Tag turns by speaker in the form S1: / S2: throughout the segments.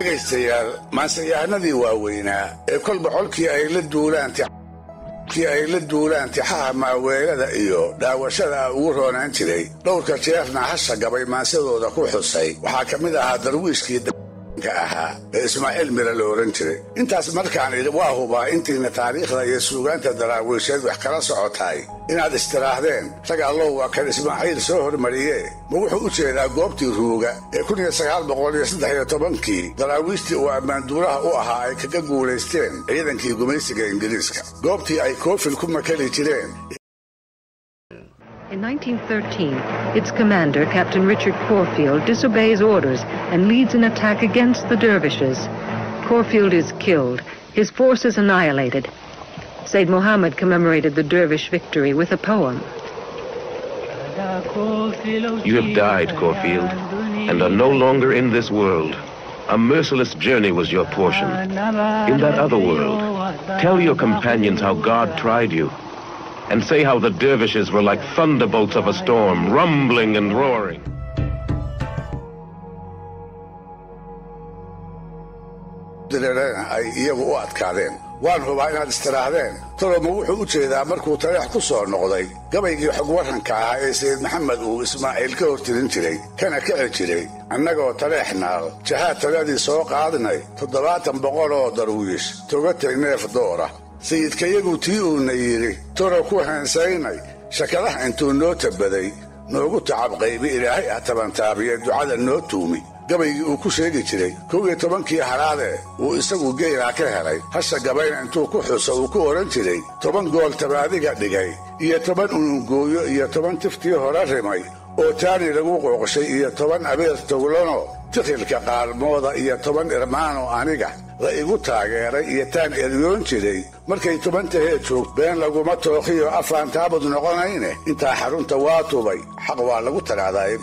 S1: dhegaystayaal maanseyahanadii waaweynaa ee kolba colkii ay la duulaan kii ay la duulaan tixaha maaweelada iyo dhaawashada ugu roonaan jiray dhowrka jeerna hasha gabay maansadooda ku xusay waxaa ka mid ahaa darwiishkii ka ahaa ee ismaaciil mira la ohan jiray intaas markaan idhi waa hubaa intiina taariikhda iyo suugaanta daraawiisheed wax kala socotaay inaad istiraahdeen rag allow waa kan ismaaciil soo hormariyee ma wuxuu u jeedaa goobtii ruuga ee kii daraawiishtii uu ammaanduuraha u ahaa ay kaga guulaysteen ciidankii gumaysiga ingiriiska goobtii ay koofil ku makali jireen
S2: In 1913, its commander, Captain Richard Corfield, disobeys orders and leads an attack against the dervishes. Corfield is killed, his forces annihilated. Said Mohammed commemorated the dervish victory with a poem.
S3: You have died, Corfield, and are no longer in this world. A merciless journey was your portion. In that other world, tell your companions how God tried you. And say how the dervishes were like thunderbolts of a storm, rumbling and roaring.
S1: ay iyagu u adkaadeen waan hubaa inaad istiraahdeen toloma wuxuu u jeedaa markuu taleex ku soo noqday gabaygii xog warranka ahaa ee sayid maxamed uu ismaaciil ka hortirin jiray kana kici jiray annagoo taleex naal jahaad taladii soo qaadnay toddobaatan boqol oo darwiish togatay neef doora sayidkayagu tii uuna yidhi toro ku heensaynay shakadaha intuu noo tabaday noogu tacabqaybi ilaahay ah tabantaabiye ducada noo tuumi gabaygii uu ku sheegi jiray kow iyo tobankii haraadee uu isagu geylaa ka helay hasha gabayna intuu ku xuso uu ku odhan jiray toban gool tabaadiga dhigay iyo toban unungooyo iyo toban tiftii hore rimay oo taani lagu qooqshay iyo toban abeer towlano tikhilka qaalmooda iyo toban irmaano aniga la igu taageeray iyo taan eryoon jiray markay toban tahee joog been laguma tookhiyo afaan taabud noqonayne intaa xarunta waa tubay xaq waa lagu taraadaay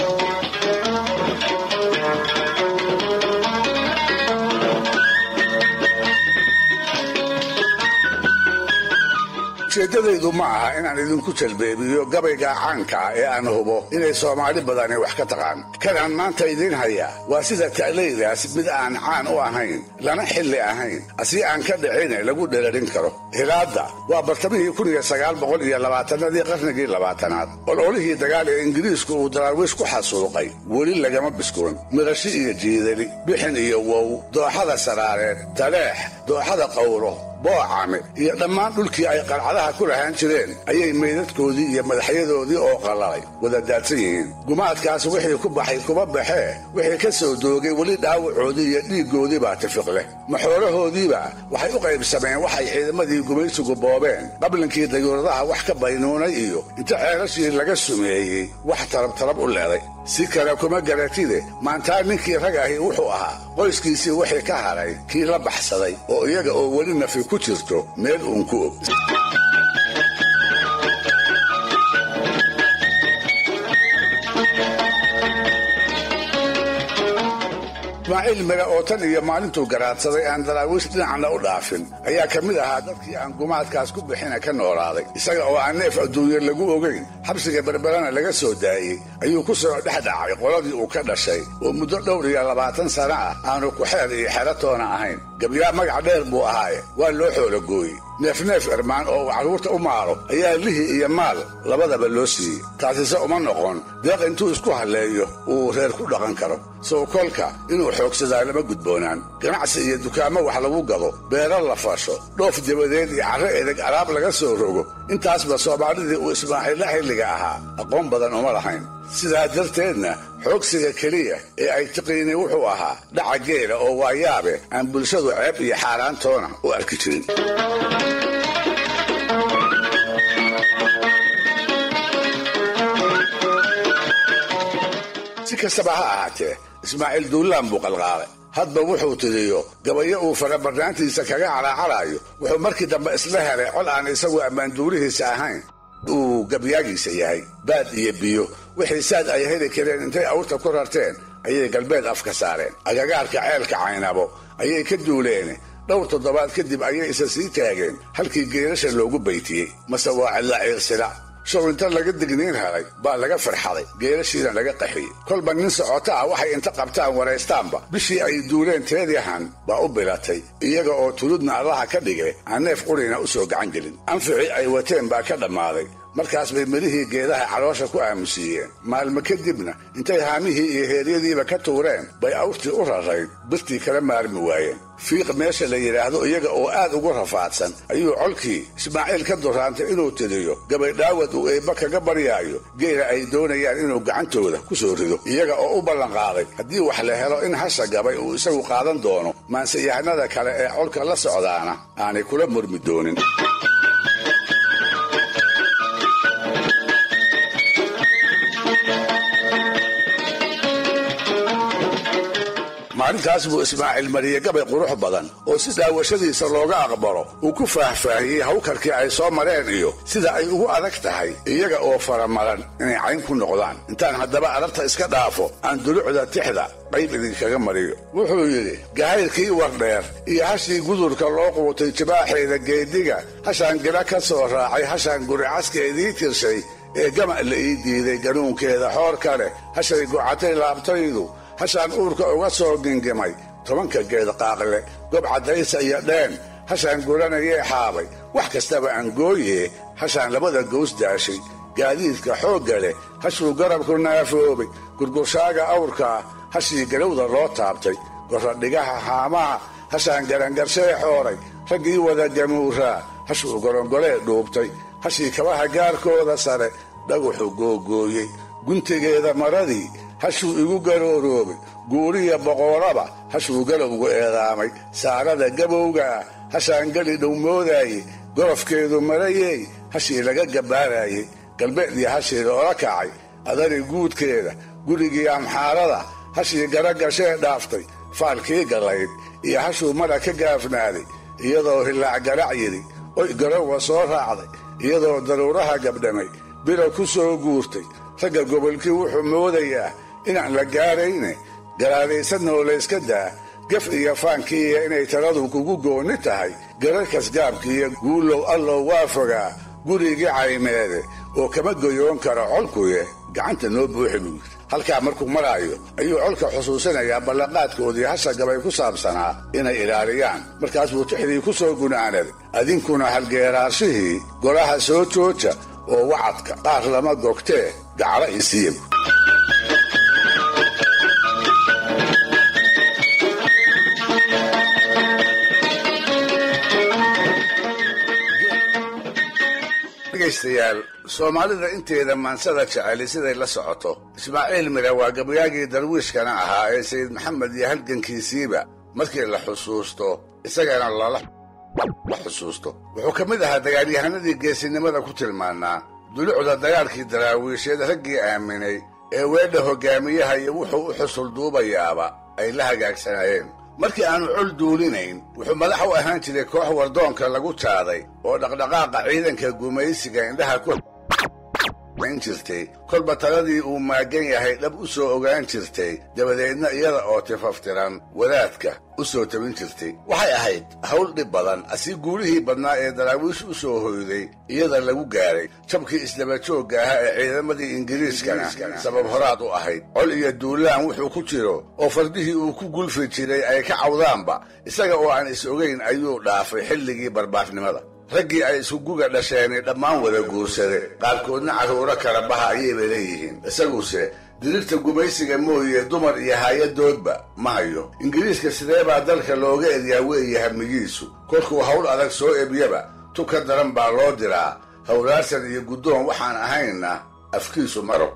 S1: ujeeddadaydu ma aha inaan idinku jalbeebiyo gabayga caanka ah ee aan hubo inay soomaali badani wax ka taqaan kan aan maanta idiin hayaa waa sida ta'laydaas mid aan caan u ahayn lana xilli ahayn asii aan ka dhicine lagu dherarin karo hilaadda waa bartamihii kunyosagaalboqoliyoabaatannadii qarnigii labaatanaad ololihii dagaal ee ingiriisku uu daraawiish ku xasuuqay weli lagama biskuran mirashi iyo jiidali bixin iyo wow dooxada saraareed taleex dooxada qawro boocame iyo dhammaan dhulkii ay qalcadaha ku lahaan jireen ayay meydadkoodii iyo madaxyadoodii oo qallalay wada daadsan yihiin gumaadkaas wixii ku baxay kuma baxee wixii ka soo doogay weli dhaawacoodii iyo dhiiggoodii baa tifiq leh maxoolahoodiiba waxay u qaybsameen waxay ciidamadii gumaysigu boobeen qablinkii dayuuradaha wax ka baynuunay iyo inta ceelashii laga sumeeyey wax tarabtarab u leeday si kale kuma garatide maantaa ninkii rag ahi wuxuu ahaa qoyskiisii wixii ka hadhay kii la baxsaday oo iyaga oo weli nafi ku jirto meel uun ku og ismaaciil mire oo tan iyo maalintuu garaadsaday aan daraawiish dhinacna u dhaafin ayaa ka mid ahaa dadkii aan gumaadkaas ku bixina ka noolaaday isaga oo aan neef adduunye lagu ogayn xabsiga berberana laga soo daayey ayuu ku soo dhex dhacay qoladii uu ka dhashay oo muddo dhowr iyo labaatan sana ah aanu ku-xeer iyo xeratoona ahayn gabyaa magac dheer buu ahaaye waa loo xoolagooyey neefneef irmaan oo uu carruurta u maaro ayaa lihi iyo maal labadaba loo siiyey taasise uma noqon deeq intuu isku halleeyo uu reer ku dhaqan karo sow kolka inuu xoogsadaa lama gudboonaan ganacsi iyo dukaamo wax lagu gado beero la fasho dhoof dabadeed iyo carro edeg alaab laga soo rogo intaasba soomaalidii uu ismaaciilla xilliga ahaa aqoon badan uma lahayn sidaa darteedna xoogsiga keliya ee ay tiqiinay wuxuu ahaa dhaca geela oo waayaabe aan bulshadu ceeb iyo xaaraantoona u arki jirin si kastaba ha ahaatee ismaaciil duullaan buu qalqaalay hadba wuxuu tiriyo gabayo uu farabarnaantiisa kaga caraacaraayo wuxuu markii dambe isla helay col aan isagu ammaanduurihiisa ahayn uu gabyaagiisa yahay baad iyo biyo wixii saad ay heli kareen intay awrta ku rarteen ayay galbeed afka saareen agagaarka ceelka caynabo ayay ka duuleen dhowr toddobaad kadib ayay isa sii taageen halkii geerasha loogu baytiyey mase waa cidla ciirsila show inta laga digniin helay baa laga farxaday geelashiina laga qaxiyey kolba nin socota ah waxay inta qabtaan waraystaanba bishii ay duuleen teedyahan baa u bilatay iyaga oo tuludna allaha ka dhige aan neef qurina u soo gacan gelin anficii ay wateen baa ka dhammaaday markaas bay midhihii geedaha caloosha ku aamusiiyeen maalmo kadibna intay haamihii iyo heeryadiiba ka tuureen bay awrtii u rarayd birtii kala maarmi waayeen fiiq meesha la yidhaahdo iyaga oo aad ugu rafaadsan ayuu colkii ismaaciil ka duraantay inuu tiriyo gabaydhaawad uu eebba kaga baryaayo geela ay doonayaan inuu gacantooda ku soo rido iyaga oo u ballanqaaday haddii wax la helo in hasha gabay uu isagu qaadan doono maanseyahanada kale ee colka la socdaana aanay kula murmi doonin maalintaas buu ismaaciil mariyey gabay qurux badan oo si daawashadiisa looga aqbalo uu ku faahfaahiyey hawkarkii ay soo mareen iyo sida ay ugu adag tahay iyaga oo faramaran inay cayn ku noqdaan intaan haddaba ararta iska dhaafo aan dulucda tixda qayb idinkaga mariyo wuxuu yidhi gahaylkii wardheer iyo hashii gudurka loo quutay jibaaxeeda geediga hashaan gila ka soo raacay hashaan guricaskeedii tirshay ee gama la ii diiday ganuunkeeda xoor ka leh hashay gocatay laabtaydu hashaan uurka uga soo gingimay tobanka geed qaaqle gob caddaysa iyo dheen hashaan guranayee xaabay wax kastaba aan gooyee hashaan labada gows daashay gaadiidka xoogga leh hashuu garabku naafoobay gurgurshaaga awrkaa hashii galowda loo taabtay gorradhigaha haamaha hashaan garangarshee xooray raggii wada gamuuraa hashuu gorongolee dhuubtay hashii kabaha gaarkooda sare dhaguxu googooyey guntigeeda maradii hashuu igu garooroobay guuriya boqooraba hashuu galowgu eedaamay saarada gabowgaa hashaan geli dhow moodaayey gorofkeedu marayey hashii laga gabbaaraayey galbeedii hashii loola kacay adari guudkeeda gurigii amxaarada hashii garagashee dhaaftay faalkii gallayd iyo hashuu mara ka gaafnaaday iyadoo hillaac garac yidhi oy garowa soo raacday iyadoo daruuraha gabdhamay bira ku soo guurtay ragga gobolkii wuxuu moodayaa inaan la gaarayne garaadaysanoo layska daa gaf iyo faankiiya inay taladu kugu goonni tahay gararkas gaabkiiyo guulow allow waa fogaa gurigii caymeede oo kama goyoon karo colkuye gacanta noo buuxi buu yidhi halkaa markuu maraayo ayuu colka xusuusinayaa ballanqaadkoodii hasha gabay ku saabsanaa inay ilaaliyaan markaas buu tixdii ku soo gunaanaday adinkuna halgeeraarshihii golaha soo jooja oo wacadka qaar lama gogtee gaclo isiiya dhegaystayaal soomaalida inteeda maansada jeceli siday la socoto ismaaciil mira waa gabayaagii darwiishkana ahaa ee sayid maxamed iyo halgankiisiiba markii la xusuusto isagana lala xusuusto wuxuu ka mid ahaa dagaalyahanadii geesinimada ku tilmaannaa dulucda dagaalkii daraawiisheed raggii aaminay ee weedha hoggaamiyaha iyo wuxuu u xusul duubayaaba ay la hagaagsanayeen markii aanu col duulinayn wuxuu madax u ahaan jiray koox wardoonka lagu jaaday oo dhaqdhaqaaqa ciidanka gumaysiga indhaha ku jirtay kolba taladii uu maagan yahay dhab u soo ogaan jirtay dabadeedna iyada oo tifaftiran wadaadka u soo tabin jirtay waxay ahayd hawl dhib badan asii guulihii badnaa ee daraawiish u soo hoyday iyada lagu gaaray jabkii isdabajoogga ahaa ee ciidamadii ingiriiskana sabab horaad u ahayd col iyo duulaan wuxuu ku jiro oo fardihii uu ku gulfi jiray ay ka cawdaanba isaga oo aan is ogayn ayuu dhaafay xilligii barbaafnimada raggii ay iskuguga dhasheenay dhammaan wada guursade qaarkoodna carruuro kala baha ayayba leeyihiin isaguse dirirta gumaysiga mooye dumar iyo haayadoodba ma hayo ingiriiska sidee baa dalka looga edyaa weeye hamigiisu kolkuu hawl adag soo ebyaba tu ka daran baa loo diraa hawlaarsan iyo guddoon waxaan ahaynna afkiisu maro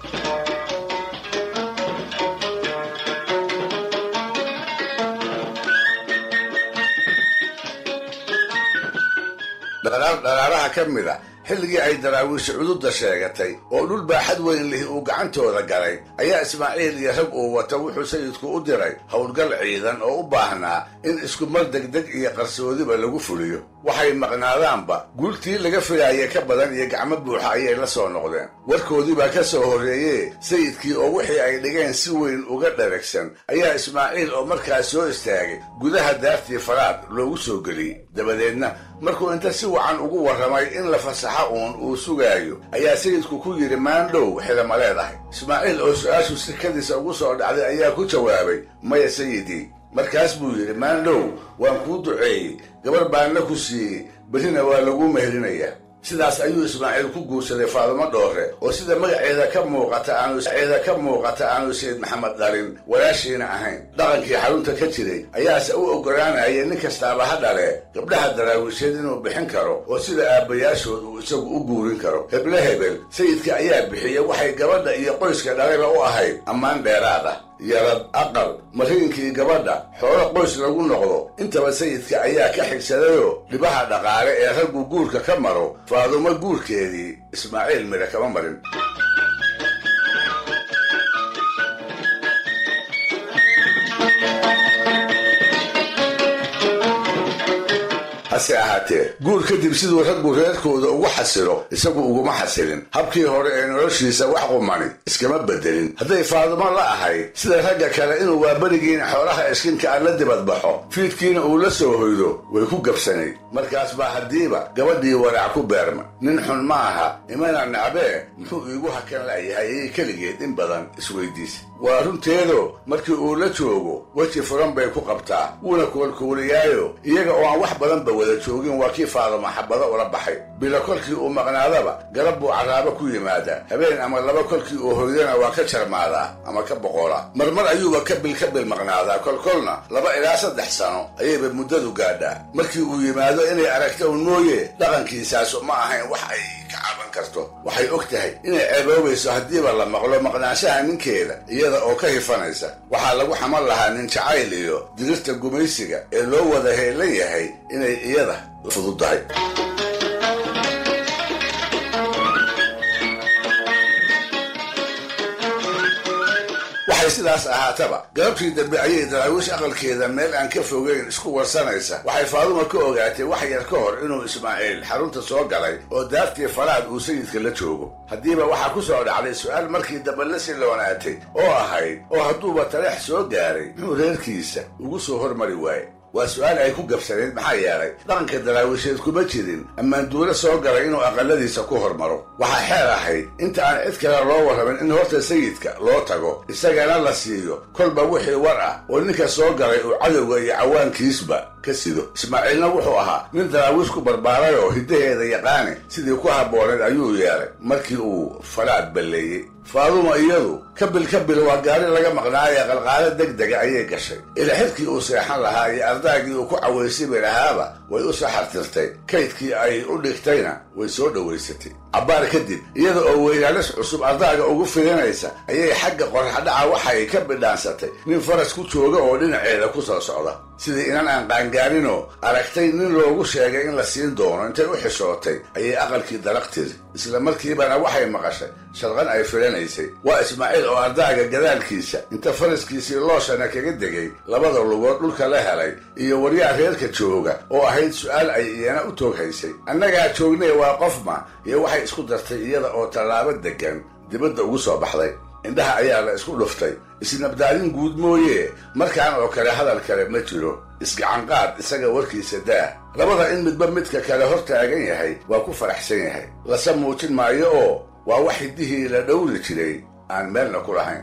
S1: dharaaraha ka mid a xilligii ay daraawiisha cududda sheegatay oo dhul baaxad weyn lihi uu gacantooda galay ayaa ismaaciil iyo rag uu wata wuxuu sayidku u diray howlgal ciidan oo u baahnaa in iskumar degdeg iyo qarsoodiba lagu fuliyo waxay maqnaadaanba guultii laga filaaya ka badan iyo gacmo buuxa ayay la soo noqdeen warkoodii baa ka soo horreeyee sayidkii oo wixii ay dhigeen si weyn uga dharagsan ayaa ismaaciil oo markaas soo istaagay gudaha daartii faraad loogu soo geliyey dabadeedna markuu inta si wacan ugu warramay in la fasaxa waxa uun uu sugaayo ayaa sayidku ku yidhi maandhow xilama leedahay ismaaciil oo su-aashu sikadiisa ugu soo dhacday ayaa ku jawaabay maya sayidii markaas buu yidhi maandhow waan kuu duceeyey gabar baanna ku siiyey berrina waa lagu meherinayaa sidaas ayuu ismaaciil ku guursaday faadumo dhoore oo sida magaceeda ka muuqata aanuceeda ka muuqata aanu sayid maxamed dhalin walaashiina ahayn dhaqankii xarunta ka jiray ayaase u oggolaanaya nin kastaaba ha dhale gabdhaha daraawiisheed inuu bixin karo oo sida aabbayaashood uu isagu u guurin karo heble hebel sayidka ayaa bixiyey waxay gabadha iyo qoyska dhalayba u ahayd ammaan dheeraad ah yarad aqal mariinkii gabadha xoolo qoys lagu noqdo intaba sayidka ayaa ka xigsadayoo dhibaha dhaqaale ee raggu guurka ka maro faadumo guurkeedii ismaaciil midha kama marin hase ahaatee guur kadib siduu raggu reerkooda ugu xasilo isagu uguma xasilin habkii hore ee noloshiisa wax qumani iskama bedelin hadday faadumo la ahayd sida ragga kale inuu waaberigiina xoolaha iskinka aan la dibadbaxo fiidkiina uu la soo hoydo way ku gabsanayd markaas baa haddiiba gabadhii waraac ku beerma nin xun ma aha imana nacbee muxuu iigu hakan la'yahay ayay keligeed in badan isweydiisa waa runteedo markii uu la joogo weji furan bay ku qabtaa wuuna koolkooliyaayo iyaga oo aan wax badanba wada joogin waa kii faaduma xabado ula baxay bilo kolkii uu maqnaadaba garab buu carraabo ku yimaadaa habeen ama laba kolkii uu hoydana waa ka jarmaadaa ama ka boqolaa marmar ayuuba ka bil ka bil maqnaadaa kolkolna laba ilaa saddex sano ayayba muddadu gaadhaa markii uu yimaado inay aragto un mooye dhaqankiisaasu ma ahayn wax ay ka caban karto waxay og tahay inay ceeboobayso haddiiba la maqlo maqnaanshaha ninkeeda iyada oo ka hifanaysa waxaa lagu xaman lahaa nin jacayl iyo dirirta gumaysiga ee loo wada heelan yahay inay iyada fududahay waxay sidaas ahaataba galabtii dambe ayay daraawiish aqalkeeda meel aan ka fogeyn isku warsanaysa waxay faaduma ka ogaatay wax yar ka hor inuu ismaaciil xarunta soo galay oo daartii falaad uu sayidka la joogo haddiiba waxaa ku soo dhacday su-aal markii dambe la siloonaatay oo ahayd oo hadduuba taleex soo gaaray muxuu reerkiisa ugu soo hormari waaye waa su-aal ay ku gabsaneyd maxaa yeelay dhaqanka daraawiisheed kuma jirin ammaan duulo soo galay inuu aqaladiisa ku hormaro waxaa xeer ahayd inta aan cid kale loo warramin in horta sayidka loo tago isagana la siiyo kolba wixii war ah oo ninka soo galay uu cadowga iyo cawaankiisba ka sido ismaaciilna wuxuu ahaa nin daraawiish ku barbaaray oo hiddaheeda yaqaani sidii ku habbooneed ayuu yeelay markii uu falaad balleeyey faaduma iyadu kabil kabil waa gaari laga maqnaayee qalqaalo deg dega ayay gashay ilaxidkii uu seexan lahaa iyo ardaagii uu ku cawaysibi lahaaba way u saxartirtay kaydkii ay u dhigtayna way soo dhowaysatay cabbaar kadib iyada oo weynaalis cusub ardaaga ugu filinaysa ayay xagga qorraxdhaca waxay ka bidhaansatay nin faras ku jooga oo dhinaceeda ku soo socda sidii inan aan qaangaaninoo aragtay nin loogu sheegay in la siin doono intay u xishootay ayay aqalkii daraq tiri isla markiibana waxay maqashay sharqan ay filanaysay waa ismaaciil oo ardaaga gadaalkiisa inta faraskiisii looshana kaga degay labada lugood dhulka la helay iyo waryaa reerka jooga oo ahayd su-aal ay iyana u tooghaysay annagaa joognay waa qofma iyo waxay isku dartay iyada oo tallaabo deggan dibadda ugu soo baxday indhaha ayaa la isku dhuftay isnabdaalin guud mooye markaan oo kale hadal kale ma jiro isgacanqaad isaga warkiisa daah labada in midba midka kale hor taagan yahay waa ku faraxsan yahay lase muujin maayo oo waa wax hiddihii la dhowri jiray aan meelna ku lahayn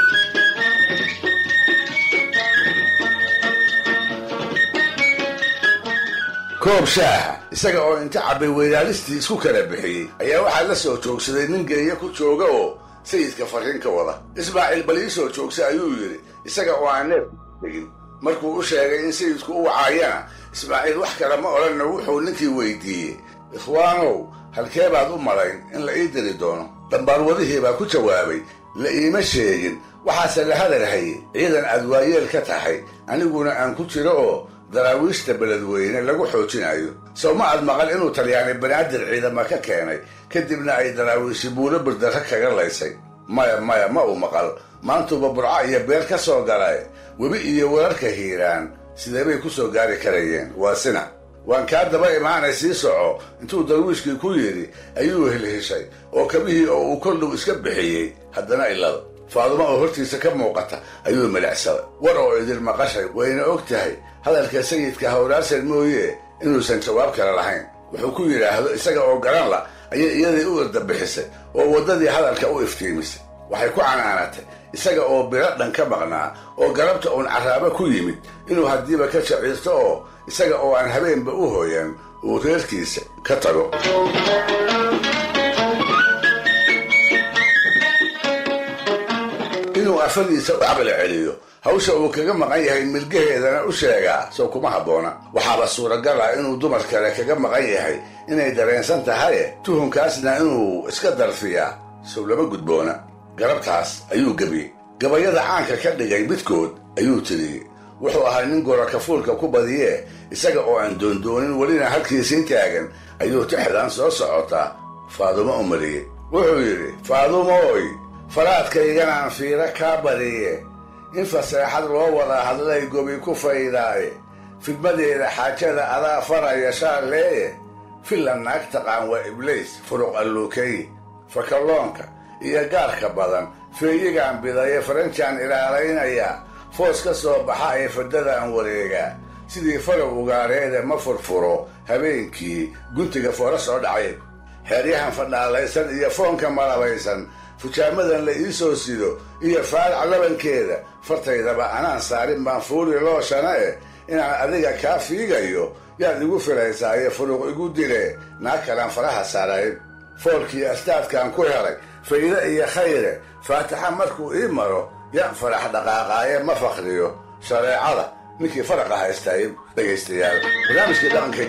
S1: koob shaaha isaga oo inta cabbay weynaalistii isku kala bixiyey ayaa waxaa la soo joogsaday nin geeya ku jooga oo sayidka farriin ka wada ismaaciil bal ii soo joogsa ayuu yidhi isaga oo aan neef tegin markuu u sheegay in sayidku u wacaayana ismaaciil wax kale ma odhanna wuxuu ninkii weydiiyey ikhwaanow halkee baad u malayn in la ii diri doono dambaarwadihii baa ku jawaabay la iima sheegin waxaase la hadalhayay ciidan aad waayeel ka tahay aniguna aan ku jiro oo daraawiishta beledweyne lagu xoojinayo sow ma aad maqal inuu talyaani banaadir ciidama ka keenay kadibna ay daraawiishi buulo birdarra kaga laysay maya maya ma uu maqal maantuuba burco iyo beel ka soo galay webi iyo wararka hiiraan sidee bay ku soo gaari karayeen waa sina waan kaa daba imaanay sii soco intuu darwiishkii ku yidhi ayuu helheshay oo kabihii oo uu koldhow iska bixiyey haddana ilada faadumo oo hortiisa ka muuqata ayuu milicsaday war oo idin maqashay wayna og tahay hadalka sayidka hawraarsan mooye inuusan jawaab kale lahayn wuxuu ku yidhaahdo isaga oo garan la ayay iyadii u irdabixisay oo waddadii hadalka u iftiimisay waxay ku canaanatay isaga oo biro dhan ka maqnaa oo galabta uun carraabo ku yimid inuu haddiiba ka shaciirto oo isaga oo aan habeenba u hooyan uu reerkiisa ka tago inuu afadiisa u caqli celiyo hawsha uu kaga maqan yahay milgaheedana u sheegaa sow kuma habboona waxaaba suuragal ah inuu dumar kale kaga maqan yahay inay dareensan tahaye tuhunkaasna inuu iska darfiyaa sow lama gudboona garabtaas ayuu gebiyey gabayada caanka ka dhigay midkood ayuu tiriyey wuxuu ahaa nin gorakafuulka ku badiyee isaga oo aan doondoonin welina halkiisii taagan ayuu tixdan soo socotaa faadumo u mariyey wuxuu yidhi faadumooy faraadkayganaan fiiro kaa badiye in faseexad loo wada hadlay gobi ku faydaaye fidmadeeda xaajada adaa faraya shaalleeye filan naag taqaan waa ibliis furuq alluukeeye fakalloonka iyo gaarka badan feeyigaan bidaye faranjaan ilaalaynayaa foos ka soo baxa ee fadadaan wareegaa sidii falow ugaareede ma furfuro habeenkii guntiga foora soo dhacay xeeryahan fadhaalaysan iyo foonka malabaysan fujaamadan la ii soo sido iyo faalac labankeeda fartaydaba anaan saarin baan fuuli looshana eh inaan adiga kaa fiigayo yaad igu filaysaaye furuuq igu dile naag kalaan faraha saarayn foolkii astaadkaan ku helay fayde iyo khayre faataxa markuu ii maro yaan farax dhaqaaqaaye ma fakriyo shareecada ninkii faraqa haystay dhegaystayaal barnaamijkii dhaqanka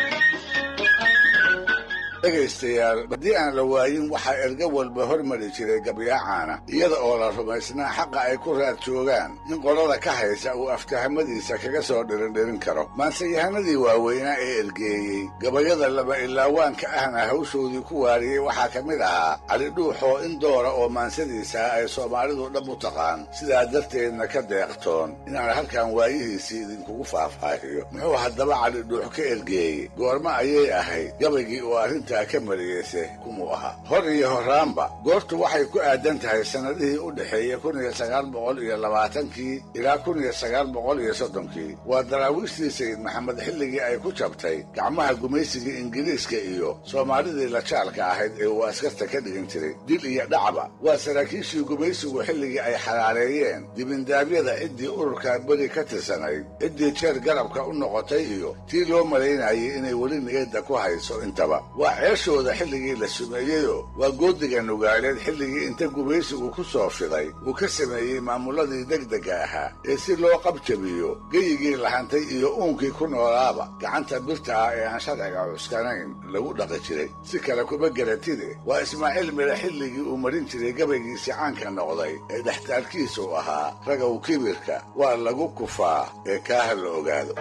S1: dhegaystayaal haddii aan la waayin waxaa erga walba hormari jiray gabyaacaana iyada oo la rumaysnaa xaqa ay ku raad joogaan in qolada ka haysa uu aftahamadiisa kaga soo dhirindhirin karo maanseyahanadii waaweynaa ee ergeeyey gabayada laba ilaawaanka ahna hawshoodii ku waariyey waxaa ka mid ahaa cali dhuuxoo in doora oo maansadiisa ay soomaalidu dhab u taqaan sidaa darteedna ka deeqtoon inaan halkan waayihiisii idinkugu faahfaahiyo muxuu haddaba cali dhuux ka ergeeyey goormo ayay ahayd gabaygii oo arrinta ka mariyeyse kumuu ahaa hor iyo horaanba goortu waxay ku aadan tahay sannadihii u dhexeeyey kun iyo sagaal boqol iyo labaatankii ilaa kun iyo sagaal boqol iyo soddonkii waa daraawiishtii sayid maxamed xilligii ay ku jabtay gacmaha gumaysigii ingiriiska iyo soomaalidii lajaalka ahayd ee uu askarta ka dhigin jiray dil iyo dhacba waa saraakiishii gumaysigu xilligii ay xalaaleeyeen dibindaabyada ciddii ururka beri ka tirsanayd ciddii jeer garabka u noqotay iyo tii loo malaynayay inay weli niyadda ku hayso intaba ceeshooda xilligii la sumeeyeyoo waa goodiga nugaaleed xilligii inta gumaysigu ku soo fiday uu ka sameeyey maamuladii degdega ahaa ee si loo qabjabiyo geyigii lahantay iyo uunkii ku noolaaba gacanta birta ah ee aan sharciga cuskanayn lagu dhaqi jiray si kale kuma garatide waa ismaaciil mire xilligii uu marin jiray gabaygiisii caanka noqday ee dhextaalkiisu ahaa ragow kibirka waa lagu kufaa ee kaaha la ogaado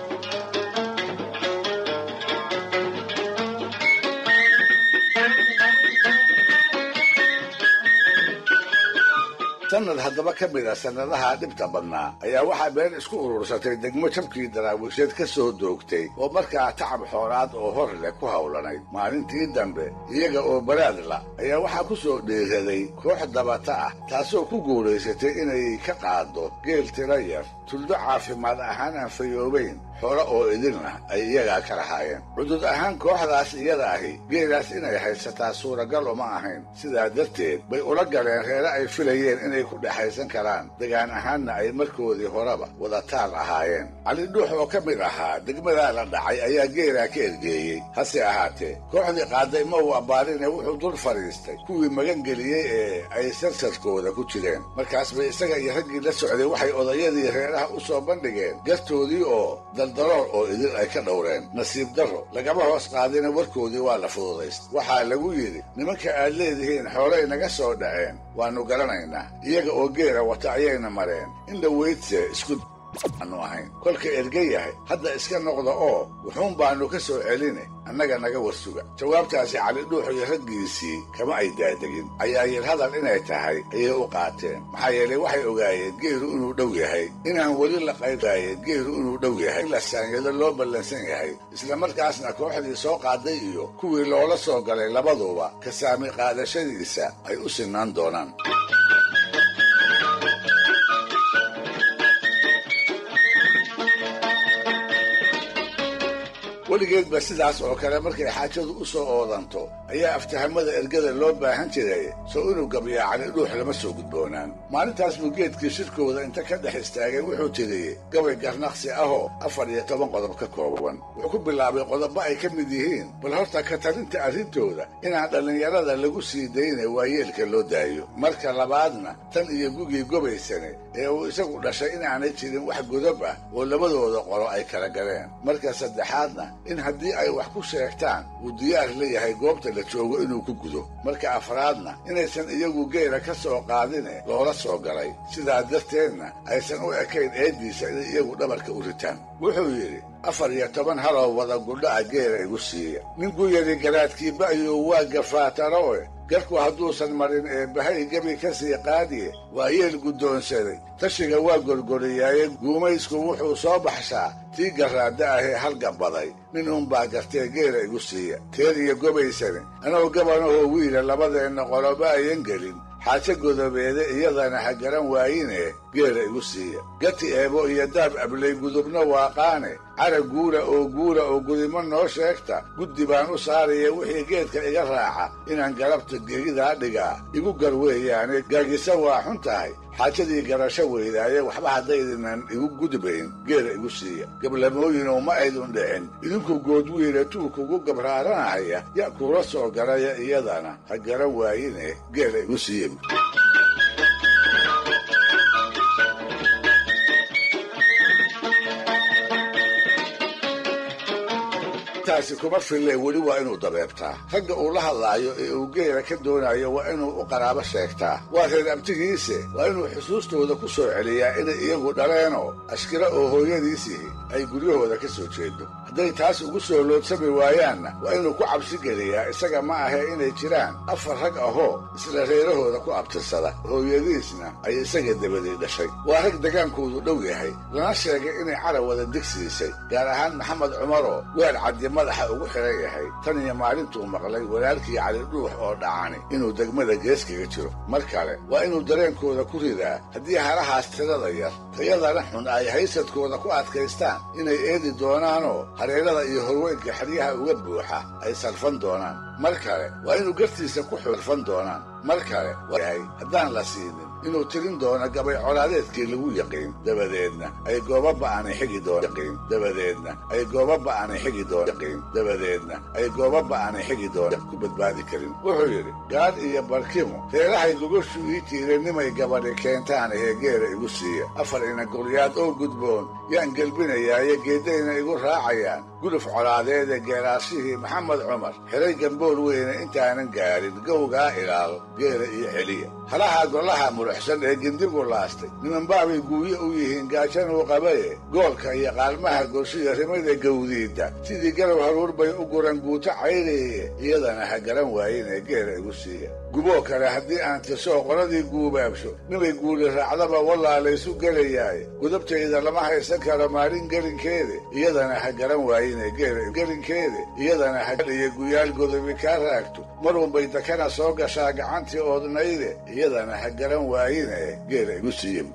S1: sanad haddaba ka mid a sannadaha dhibta badnaa ayaa waxaa been isku urursatay degmo jabkii daraawiisheed ka soo doogtay oo markaa tacab xoolaad oo hor leh ku hawlanayd maalintii dambe iyaga oo baraadla ayaa waxaa ku soo dhiiraday koox dabata ah taasoo ku guulaysatay inay ka qaaddo geel tiro yar tuldo caafimaad ahaan aan fayoobayn xoolo oo idinna ay iyagaa ka lahaayeen cudud ahaan kooxdaas iyada ahi geelaas inay haysataa suuragal uma ahayn sidaa darteed bay ula galeen reere ay filayeen inay ku dhexaysan karaan degaan ahaanna ay markoodii horeba wadataal ahaayeen cali dhuux oo ka mid ahaa degmadaa la dhacay ayaa geelaa ka ergeeyey hase ahaatee kooxdii qaaday ma uu abbaarine wuxuu dul fadhiistay kuwii magangeliyey ee ay sarsarkooda ku jireen markaas bay isaga iyo raggii la socday waxay odayadii reeraha u soo bandhigeen gartoodii oo daldalool oo idin ay ka dhowreen nasiib darro lagama hoos qaadina warkoodii waa la fududaysta waxaa lagu yidhi nimanka aad leedihiin xoolay naga soo dhaceen waannu garanaynaa iyaga oo geela wata ayayna mareen in dhaweydse isku aanu ahayn kolka erga yahay hadda iska noqda oo wuxuun baannu ka soo celine annaga naga warsuga jawaabtaasi cali dhuux iyo raggiisii kama ay daadegin cayaayir hadal inay tahay ayay u qaateen maxaa yeelay waxay ogaayeen geelu inuu dhow yahay inaan weli la qaybaayeen geelu inuu dhow yahay in la saanyado loo ballansan yahay isla markaasna kooxdii soo qaaday iyo kuwii loola soo galay labaduba ka saami qaadashadiisa ay u sinaan doonaan weligeedba sidaas oo kale markay xaajadu u soo oodanto ayaa aftahamada ergada loo baahan jiray sow inuu gabyaacani dhuux lama soo gudboonaan maalintaas buu geedkii shirkooda inta ka dhex istaagay wuxuu tiriyey gabay garnaqsi ahoo afar iyo toban qodob ka kooban wuxuu ku bilaabay qodobo ay ka mid yihiin bal horta ka talinta arrintooda inaan dhallinyarada lagu sii daynay waayeelka loo daayo marka labaadna tan iyo gugii gobaysane ee uu isagu dhashay inaanay jirin wax godob ah oo labadooda qolo ay kala galeen marka saddexaadna in haddii ay wax ku sheegtaan uu diyaar la yahay goobta la joogo inuu ku gudo marka afraadna inaysan iyagu geela ka soo qaadine loola soo galay sidaa darteedna aysan u ekayn eeddiisa inay iyagu dhabarka u ritaan wuxuu yidhi afar iyo toban haloo wada gudha'a geela igu siiya ninkuu yidhi garaadkiiba ayuu waa gafaataroe garku hadduusan marin ee bahay gebi ka sii qaadiye waa yeel guddoonsaday tashiga waa gorgoriyaaye guumaysku wuxuu soo baxshaa tii garraadda ahee halgabaday nin uunbaa gartee geela igu siiya teer iyo gobaysane anoo gabanahoo wiila labadeenna qoloba ayan gelin xaajo godobeede iyadana ha garan waayine geela igu siiya gati eebo iyo daab ablay gudubna waaqaane cara guura oo guura oo gudimo noo sheegta guddi baan u saaraya wixii geedka iga raaca inaan galabta gegidaa dhigaa igu gar weeyaane gaagisa waa xun tahay xaajadii garasho weydaaye waxba haddaydinan igu gudbayn geela igu siiya gablamooyinoo ma aydun dhicin idinku goodwiile tuulkugu gabraaranahaya ya kuula soo galaya iyadana ha garan waayine geela igu siiya taasi kuma fille weli waa inuu dabeebtaa ragga uu la hadlaayo ee uu geela ka doonayo waa inuu u qaraabo sheegtaa waa reer abtigiise waa inuu xusuustooda ku soo celiyaa inay iyagu dhaleenoo ashkira oo hooyadiisihi ay guryahooda ka soo jeedo hadday taas ugu soo loodsami waayaanna waa inuu ku cabsi geliyaa isaga ma ahee inay jiraan afar rag ahoo isla reerahooda ku abtirsada hooyadiisna ay isaga dabadii dhashay waa rag degaankoodu dhow yahay lana sheegay inay carab wada digsiisay gaar ahaan maxamed cumaroo weer caddi madaxa ugu xiran yahay tan iyo maalintuu maqlay walaalkii cali dhuux oo dhacani inuu degmada gees kaga jiro mar kale waa inuu dareenkooda ku ridaa haddii halahaas tirada yar tayadana xun ay haysadkooda ku adkaystaan inay eedi doonaanoo hareerada iyo horweynka xeryaha uga buuxa ay salfan doonaan mar kale waa inuu gartiisa ku xulfan doonaan mar kale waayahay haddaan la siinin inuu tirin doono gabay colaadeedkii lagu yaqiin dabadeedna ay gooba ba'anay xigi doonyaqiin dabadeedna ay gooba ba'anay xigi doon yaqiin dabadeedna ay gooba ba'anay xigi doon ku badbaadi karin wuxuu yidhi gaadh iyo barkimo reerahay gogoshu ii tiiranimay gabadhi keentaan ee geela igu siiya afar ina guryaad oo gudboon yaan gelbinayaaye geeddayna igu raacayaan guluf colaadeede geeraashihii maxamed cumar xiray gambool weyne intaanan gaadhin gowgaa ilaal geela iyo celiya halaha golaha muluxsan ee gindigu laastay nimanbaabay guuye u yihiin gaajanuu qabaye goolka iyo qaalmaha golshiya rimada gawdiidda sidii galow haruur bay u guran guuto caylaye iyadana ha garan waayinee geela igu siiya guboo kale haddii aan tirsoo qoladii guubaabsho nimay guuli raacdaba wallaa laysu gelayaaye gudubtayda lama haysan karo maalin gelinkeede iyadana ha garan waayine gelinkeede iyadana haiyo guyaal godobi kaa raagto mar unbay dakana soo gashaa gacantii oodnayde iyadana ha garan waayine geela igu siiya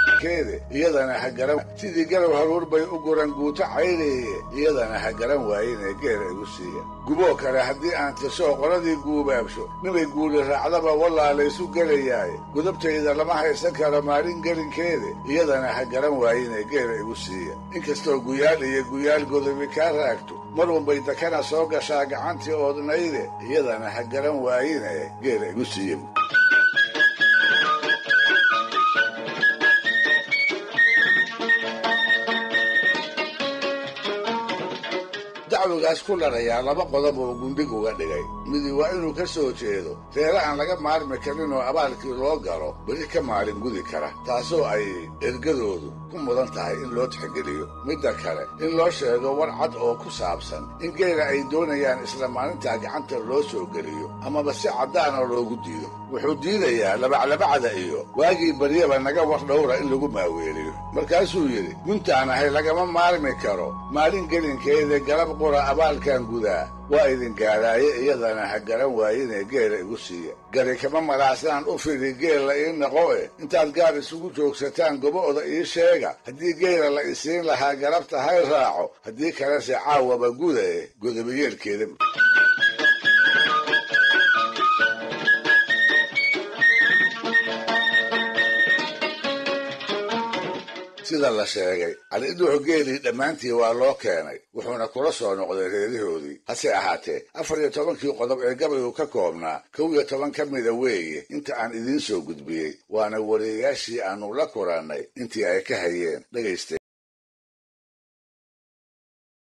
S1: iyadana ha garan sidii galow haruur bay u guran guuto caylaye iyadana ha garan waayine geela igu siiya guboo kale haddii aan tirsoo qoladii guubaabsho nimay guuli raacdaba wallaa laysu gelayaaye gudubtayda lama haysan karo maalin gelinkeede iyadana ha garan waayine geela igu siiya inkastoo guyaal iyo guyaal godobi kaa raagto mar unbay dakana soo gashaa gacantii oodnayde iyadana ha garan waayine geela igu siiya dacwigaas ku larayaa laba qodob oo gundhig uga dhigay midi waa inuu ka soo jeedo reere aan laga maarmi karin oo abaalkii loo galo beri ka maalin gudi kara taasoo ay ergadoodu ku mudan tahay in loo tixgeliyo midda kale in loo sheego war cad oo ku saabsan in geela ay doonayaan isla maalintaa gacanta loo soo geliyo amaba si caddaana loogu diido wuxuu diidayaa labaclabacda iyo waagii baryaba naga war dhowra in lagu maaweeliyo markaasuu yidhi guntaan ahay lagama maarmi karo maalin gelinkeeda galab qura abaalkan gudaa waa idin gaadhaaye iyadana ha garan waayinee geela igu siiya gari kama malaasnaan u fidhi geella ii noqo e intaad gaar isugu joogsataan gobo'da ii sheega haddii geela la isiin lahaa galabta hay raaco haddii kalese caawaba guda e godobayeelkeeda sida la sheegay cali-dhuux geelii dhammaantii waa loo keenay wuxuuna kula soo noqday reerihoodii hase ahaatee afar iyo tobankii qodob ee gabaygu ka koobnaa kow iyo toban ka mida weeye inta aan idiin soo gudbiyey waana wariyayaashii aannu la kulannay intii ay ka hayeen dhegaysta